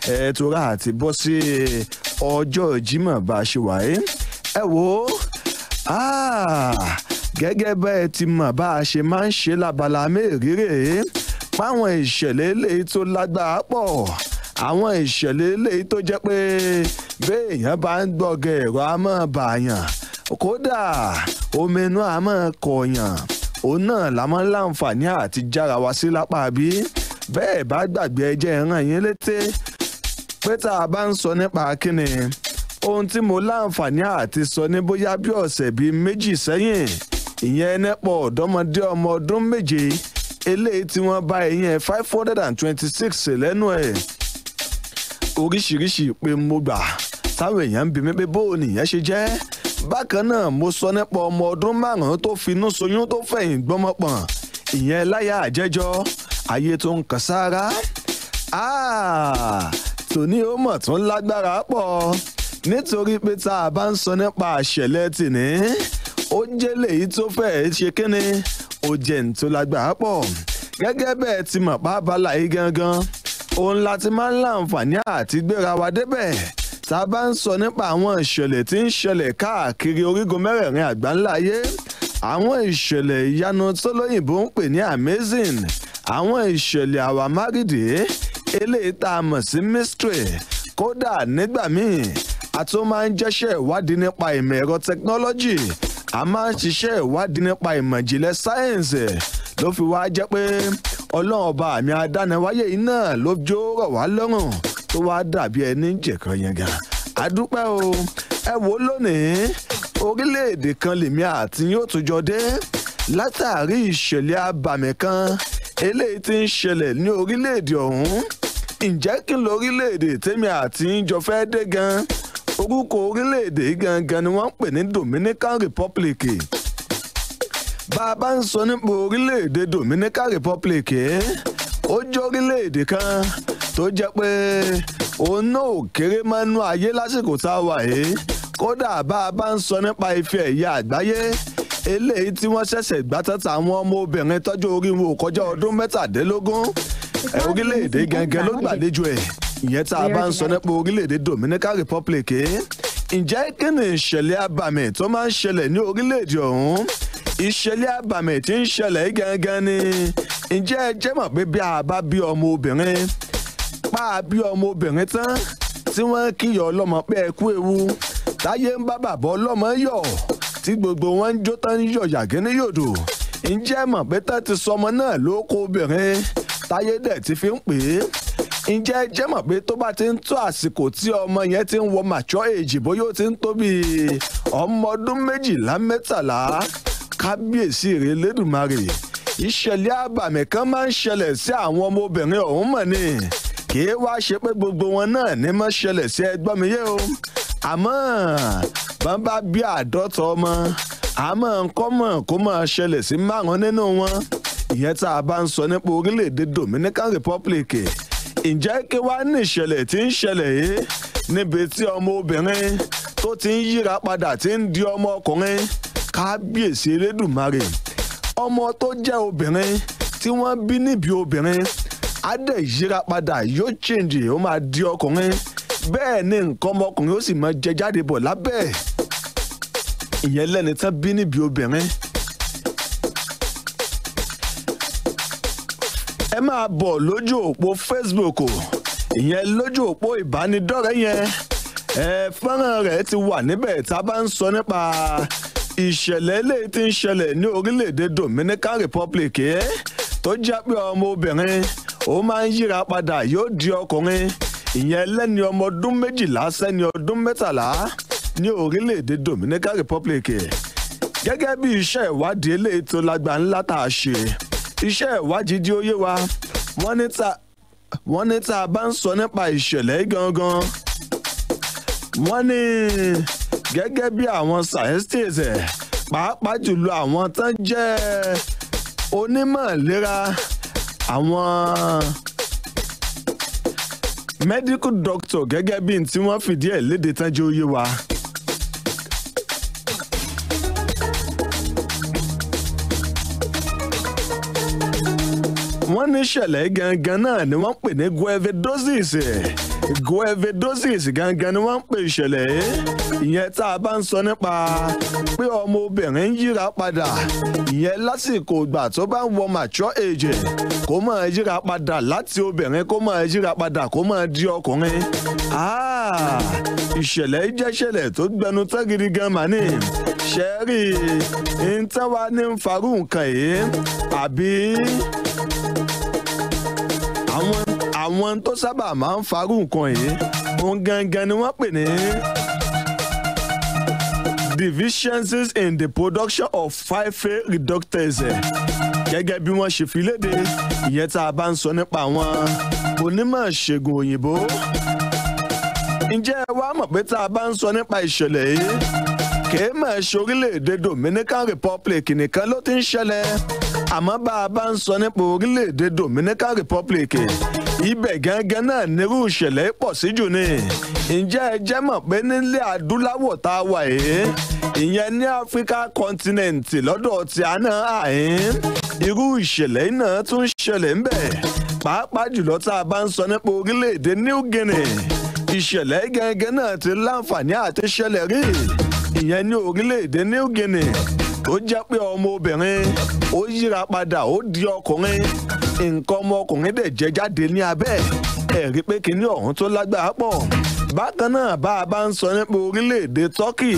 ẹ tora àti bọ́ sí ọjọ́ Jímọ̀ bá a ṣe wáyé ẹ wò ó gẹ́gẹ́ bẹ́ẹ̀ ti mọ̀ bá a ṣe máa ń ṣe lábala mẹ́rìírí páwọn ìṣẹ̀lẹ̀ eléyìí tó lágbára pọ̀ àwọn ìṣẹ̀lẹ̀ eléyìí tó jẹ́ pé béèyàn bá ń gbọ́gẹ̀ ẹ̀rọ á máa bàyàn kódà omi inú á máa kọ̀yàn òun náà la máa ń láǹfààní àti jára wá sí lápá bí bẹ́ẹ̀ bá gbàgbé ẹjẹ́ ìran yín létí pé tá a bá ń sọ nípa kíni ohun tí mo láǹfààní àti sọ ní bóyá bí ọ̀sẹ̀ bíi méjì sẹ́yìn ìyẹn nẹ́pọ̀ ọ̀dọ́mọdé ọmọ ọdún méje eléyìí tí wọ́n bá ìyẹn five hundred and twenty-six lẹ́nu ẹ̀ oríṣiríṣi pé mo gbà táwọn èèyàn ń bi mí pé bóun nìyẹn ṣe jẹ́ bákan náà mo sọ nípa ọmọ ọdún márùn-ún tó finú soyún tó fẹ̀yìn gbọ́mọpọ̀n ìyẹn láyà àjẹjọ́ ayé tó ń kàn sára tòní ó mọ̀ tún lágbára pọ̀ nítorí pé tá a bá ń sọ nípa àṣẹlẹ̀ tìní ó jẹ́ lèyí tó fẹ́ẹ́ ṣe kínní ó jẹ́ ní tó lágbára pọ̀ gẹ́gẹ́ bẹ́ẹ̀ ti mọ̀ pa abala yìí gangan òun láti máa ń láǹfààní àti gbéra wa débẹ̀ tá a bá ń sọ nípa àwọn ìṣẹ̀lẹ̀ tí ń ṣẹlẹ̀ káàkiri orígun mẹ́rẹ̀ẹ̀rin àgbáńlá ayé àwọn ìṣẹ̀lẹ̀ ìyanu tó lóyìnbó ń pè ní amazing àwọn ìṣẹ̀lẹ̀ àwámárìdì eléyìí tá a mọ̀ sí mystery kódà nígbà míì a tún máa ń jẹ́ṣẹ́ ìwádìí nípa ìmọ̀ ẹ̀rọ technology a máa ń ṣiṣẹ́ ìwádìí nípa ìmọ̀ ìjìnlẹ̀ sáyẹ̀nsì ló fi wá jẹ́ pé ọlọ́run ọba àmì adániwáyé yìí náà ló jó rọ̀ wá lọ́rùn tó wá dàbí ẹni jẹ̀kan yẹn gan. àdúpẹ́ o ẹ wò lónìí orílẹ̀-èdè kan lèmi àti yóò tún jọ dé látàrí ìṣẹ̀lẹ̀ abàmì kan eléyìí tí ń ṣẹlẹ̀ ní orílẹ̀-èdè ọ̀hún ǹjẹ́ kí lórílẹ̀-èdè tèmi àti yín jọ fẹ́ dé gan orúkọ orílẹ̀-èdè gangan ni wọ́n ń pè ní Dominican Republic bá a bá ń sọ nípa orílẹ̀-èdè Dominican Republic ó jẹ́ orílẹ̀-èdè kan tó jẹ́ pé òun náà ò kéré mọ́nú ayé lásìkò tá a wà yìí kódà bá a bá ń sọ nípa ife ẹ̀yà àgbáyé eléyìí tí wọ́n ṣẹ̀ṣẹ̀ gbá tọ́ta àwọn ọmọ obìnrin tọ́jú orí wọn ò kọjá ọdún mẹ́tàdínlógún orílẹ̀-èdè gangan ló gbàlejò ẹ̀ ìyẹn tá a bá ń sọ nípa orílẹ̀-èdè Dominican Republic ǹjẹ́ kí ni ìṣẹ̀lẹ̀ abàmì tó máa ń ṣẹlẹ̀ ní orílẹ̀-èdè ọ̀hún ìṣẹ̀lẹ̀ abàmì tí ń ṣẹlẹ̀ gangan ni ǹjẹ́ ẹ jẹ́ mọ̀ pé bí a bá bí ọmọ obìnrin pa á bí ọmọ obìnrin tán tí wọ́n kíyọ̀ ọlọ́mọ pé ẹ kú ewu táyé ń bá bàbá ọlọ́mọ yọ̀ tí gbogbo wọn ń jó tán yọ̀ yàgé ní yòdò ǹjẹ́ mọ̀ pé tán ti sọmọ náà ló kó obìnrin táyé dẹ̀ ti fi ń pè é ǹjẹ́ ẹ jẹ́ mọ̀ pé tó bá ti ń tó àsìkò tí ọmọ yẹn ti ń wọ mature age bóyá ó ti ń tó bí ọmọ ọdún méjìlá mẹ́tàlá kábíyèsí rẹ̀ lẹ́dùnmarè ìṣẹ̀lẹ̀ àbàmì kan máa ń ṣẹlẹ̀ sí àwọn ọmọbìnrin ọ̀hún mọ̀ ni kì í wá ṣe pé gbogbo wọn náà ní mọ́ ṣẹlẹ̀ sí ẹgbọ́n mi yé o àmọ́ bọ́n bá bí àádọ́ta ọmọ àmọ́ nǹkan mọ̀ kó máa ṣẹlẹ̀ sí márùn-ún nínú wọn ìyẹn tá a bá ń sọ nípa orílẹ̀-èdè Dominican Republic ǹjẹ́ kí wàá ní ìṣẹ̀lẹ̀ tí ń ṣẹlẹ̀ yìí níbi tí ọmọ obìnrin tó ti ń yíra padà tí ń di ọmọ ọkùnrin kábíyèsí elédùnmarè ọmọ tó jẹ́ obìnrin tí wọ́n bí níbi obìnrin á dẹ̀ yíra padà yóò change ó máa di ọkùnrin bẹ́ẹ̀ ni nǹkan ọmọkùnrin ó sì máa jẹ jáde bọ̀ lábẹ́ ìyẹn lẹ́ni tán bí níbi obìnrin. ẹ máa bọ̀ lójú òpó Facebook ìyẹn lójú òpó ìbánidọ́rẹ̀ẹ́ yẹn ẹ fọ́nrán rẹ̀ ti wà níbẹ̀ tá a bá ń sọ nípa ìṣẹ̀lẹ̀ eléyìí tí ń ṣẹlẹ̀ ní orílẹ̀-èdè Dominican Republic ẹ̀ tó jẹ́ pé ọmọbìnrin ó máa ń yíra padà yóò di ọkùnrin ìyẹn lẹ́ni ọmọ ọdún méjìlá sẹ́ni ọdún mẹ́tàlá ní orílẹ̀-èdè Dominican Republic gẹ́gẹ́ bí iṣẹ́ ìwádìí eléyìí tó lágbà ńlá tá a ṣe iṣẹ́ ìwádìí di óyé wa wọ́n ní ta wọ́n ní tá a bá ń sọ nípa ìṣẹ̀lẹ̀ gangan wọ́n ní gẹ́gẹ́ bí àwọn scientists ẹ̀ pàápàá jùlọ àwọn tán jẹ́ onímọ̀ ìlera àwọn medical doctor gẹ́gẹ́ bí tí wọ́n fìdí ẹ̀ léde tán jẹ́ óyé wa. wọ́n ní ìṣẹ̀lẹ̀ gangan náà ni wọ́n pè ní guevedosis goevedosis gangan ni wọ́n ń pè ìṣẹ̀lẹ̀ ìyẹn tá a bá ń sọ nípa pé ọmọbìnrin ń yíra padà ìyẹn lásìkò ìgbà tó bá ń wọ mature age kó máa yíra padà láti obìnrin kó máa yíra padà kó máa di ọkùnrin ìṣẹ̀lẹ̀ jẹ́ ìṣẹ̀lẹ̀ tó gbẹnu tán gidi gan màní ṣẹ́ẹ́rì ń tán wá ní ń farú nǹkan yìí àbí àwọn àwọn tó sábà máa ń farú nǹkan yìí òun gangan ni wọ́n pè ní deficiencies in the production of phyphate reductase gẹ́gẹ́ bí wọ́n ṣe fi léde ìyẹn tá a bá ń sọ nípa àwọn onímọ̀ ṣègùn òyìnbó ǹjẹ́ ẹ wá mọ̀ pé tá a bá ń sọ nípa ìṣẹ̀lẹ̀ yìí kìí mọ̀ ṣe orílẹ̀-èdè Dominican Republic nìkan ló ti ń ṣẹlẹ̀ àmọ́ bá a bá ń sọ nípa orílẹ̀-èdè Dominican Republic ibẹ̀ gángan náà nírú ìṣẹ̀lẹ̀ pọ̀ sí jù ni ǹjẹ́ ẹ jẹ́ mọ̀ pé nílẹ̀ adúláwọ̀ tá a wà yìí ìyẹn ní Africa continent lọ́dọ̀ tí a náà àyín irú ìṣẹ̀lẹ̀ náà tún ṣẹlẹ̀ ń bẹ̀ pàápàá jùlọ tá a bá ń sọ nípa orílẹ̀-èdè New Guinea ìṣẹ̀lẹ̀ gẹ́gẹ́ náà ti láǹfààní àti ṣẹlẹ̀ rí ìyẹn ní orílẹ̀-èdè New Guinea tó jẹ́ pé ọmọbìnrin ó yíra padà ó di ọkùnrin nǹkan ọmọkùnrin dẹ̀ jẹ́ jáde ní abẹ́ ẹ̀ rí pé kinní ọ̀hún tó lágbára pọ̀ bákan náà bá a bá ń sọ nípa orílẹ̀-èdè Turkey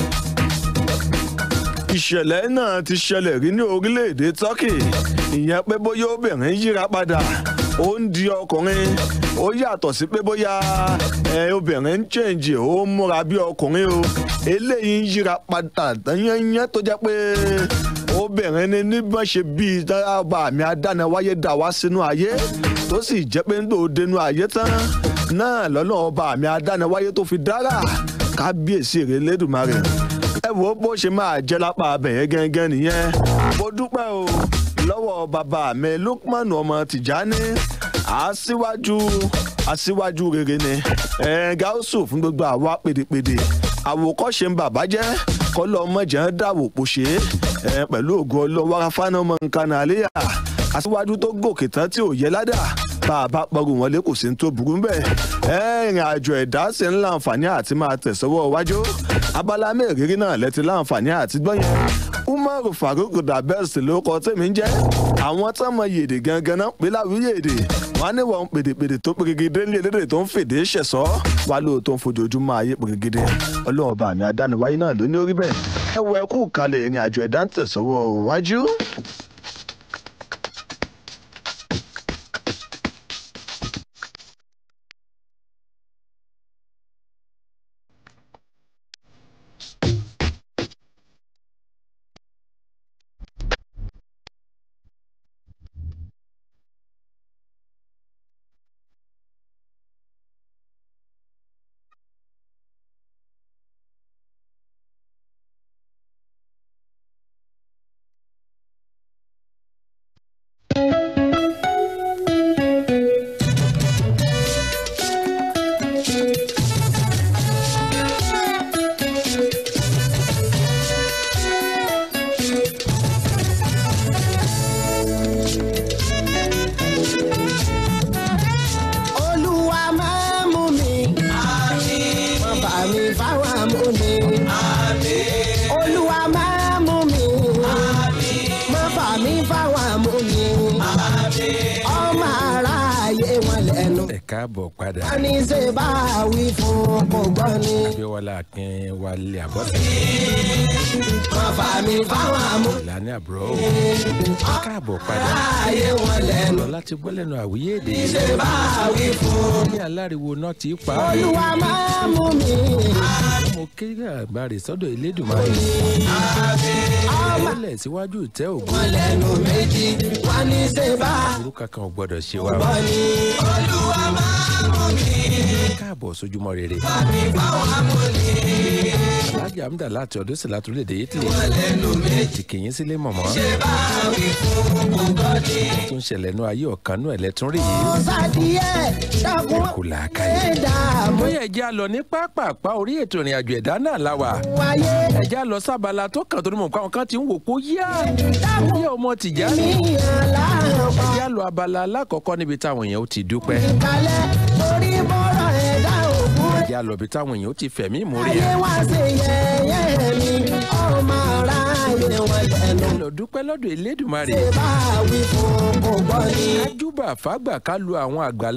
ìṣẹ̀lẹ̀ náà ti ṣẹlẹ̀ rí ní orílẹ̀-èdè Turkey ìyẹn pé bóyá obìnrin yíra padà ó ń di ọkùnrin ó yàtọ̀ sí pé bóyá ẹ obìnrin ń chẹ́ǹjì ó ń múra bí ọkùnrin o eléyìí ń yíra padà yányán tó jẹ́ pé obìnrin ni níbọn ṣe bíi dábàá àmì adánáwáyé dà wá sínú ayé tó sì jẹ́ pé ń dò dénú ayé tán náà lọ́nà ọba àmì adánáwáyé tó fi dára kábíyèsí rẹ̀ lẹ́dùnmarè ẹ wo bó ṣe máa jẹ́ lápá abẹ̀yẹ gẹ́gẹ́ nìyẹn mo dúpẹ́ o lọ́wọ́ bàbá mi Lukman ọmọ Tìjání aṣíwájú aṣíwájú rere ni ẹ gáúsù fún gbogbo àwa pèdèpèdè àwòkọ́ṣe ń bàbá jẹ́ kọ́lọ́ ọmọjà ń dàwò pòṣé ẹ pẹ̀lú ògo ọlọ́wọ́ afáná ọmọ nǹkan àléyà aṣíwájú tó gòkè tán tí ò yẹ ládà bá a bá pọ̀rù wọn lé kò sí ní tó burú bẹ́ẹ̀ ẹ ìrìn àjò ẹ̀dá sì ń láǹfààní àti máa tẹ̀sọ́wọ́ wájú abala mẹ́rìírí náà lẹ́ti láǹfààní àti gbọ́yẹn umaru farouk dabes ló kọ tèmi ń jẹ́ àwọn tó mọ yèdè gangan náà pé láwùjọ èdè wọn á ní wọn pèdèpèdè tó pèrègèdè ní elédè tó ń fèdè ṣẹ̀sọ́ wá lóò tó ń fojoojúmọ́ ayé pèrègèdè ọlọ́run ọba mi adániwáyé náà ló ní orí bẹ́ẹ̀ ẹ wọ ẹkú kalẹ̀ ìrìn àjò ẹ̀dá ń tẹ̀sọ́wọ́ wájú. olúwa máa mú mi. wọ́n bá mi fáwọn amúni. olúwa máa mú mi. wọ́n bá mi fáwọn amúni. ọmọ aráyé wọn lẹ́nu. ẹ káàbọ̀ padà wọ́n ní ṣe bá a wí fún kò gbọ́ ni. abíọ́lá akin wálé àbọ̀sẹ̀ wọ́n bá mi fáwọn amúni. ìlànà àbúrò ẹ káàbọ̀ padà aráyé wọn lẹ́nu. lọ láti gbọ́ lẹ́nu àwíyé èdè ṣe bá a wí fún. ní aláriwo náà ti pa á olúwa máa mú mi. mo ké àgbàrè sọ́dọ̀ elédùnmáyé ọmọ lẹ̀ síwájú ìtẹ́ ògùn wọn lẹ́nu méjì wọ́n ní ṣe bá a orúkọ kan ò gbọ́dọ̀ ṣe wa gbọ́ ni. olúwa máa mú mi. káàbọ̀ sójúmọ́ rere mi fáwọn amúni. alájà amúdà láti ọdún sí láti orílẹ̀-èdè italy lẹ́nu méjì ti kìyìn sílé mọ̀mọ́ bá a wí fún kò gbọ́ ni. tó ń ṣẹlẹ̀ nú ayé ọ̀kan nú ẹ̀lẹ́tún rí yìí ọ̀sàdìyẹ dákun kò làákàyè ẹ̀ dààmú bóyá ẹ̀jẹ̀ á lọ ní pápápá orí ètò ìrìn àjò ẹ̀dá náà la wà wáyé. ẹ̀jẹ̀ á lọ sábàlá tó kàn tó ní mọ̀ nǹkan kan ti ń wò kó yá dákun yá ọmọ tìjà mi aláàrọ̀ pa ẹ̀jẹ̀ á lọ abala alákọ̀ọ́kọ́ níbi táwọn èèyàn ó ti dúpẹ́ ìkàlẹ̀ torí bọ́rọ̀ ẹja lọ́bi táwọn èèyàn ó ti fẹ̀mí ìmórí ayé ẹ̀. wá sí yẹ̀yẹ́ mi ọmọ aráyé wọn lẹ́nu lọ dúpẹ́ lọ́dọ̀ elédùnmarè ṣe bá wí fún kò gbọ́ ni. kájúbà fàgbà ká lu àwọn àgbà